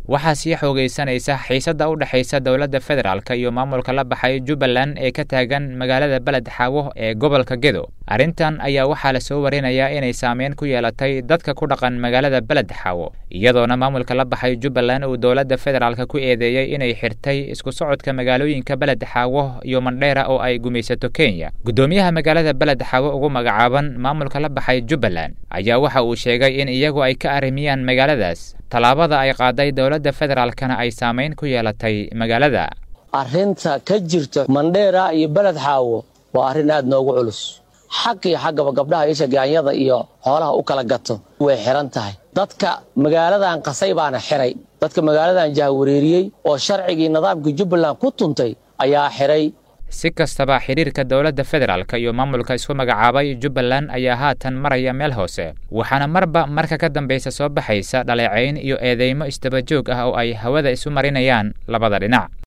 waxaa sii xoogaysanaysa xiisadda u dhexaysa dowladda federaalk iyo maamulka la baxay jubbaland ee ka taagan magaalada beled xaawo ee gobolka gedo arrintan ayaa waxaa la soo warinayaa inay saameyn ku yeelatay dadka ku dhaqan magaalada beled xaawo iyadoona maamulka la baxay jubbaland uu dowladda federaalk ku eedeeyey inay xirtay isku socodka magaalooyinka beled xaawo iyo mandheera oo ay gumaysato kenya guddoomiyaha magaalada beled xaawo ugu magacaaban maamulka la baxay jubbaland ayaa waxa uu sheegay in iyagu ay ka arrimiyaan magaaladaas tallaabada ay qaaday dowladda federaalkana ay saamayn ku yeelatay magaalada arrinta ka jirta mandheera iyo beled xaawo waa arrin aad noogu culus xaq iyo xaggaba gabdhaha isha gaanyada iyo xoolaha u kala gato way xihan tahay dadka magaaladan qasay baana xiray dadka magaaladan jahwareeriyey oo sharcigii nidaamkii jubbaland ku tuntay ayaa xiray si kastaba xidhiirka dowladda federaalk iyo maamulka isku magacaabay jubbaland ayaa haatan maraya meel hoose waxaana marba marka ka dambaysa soo baxaysa dhaleecayn iyo eedeymo isdabajoog ah oo ay hawada isu marinayaan labada dhinac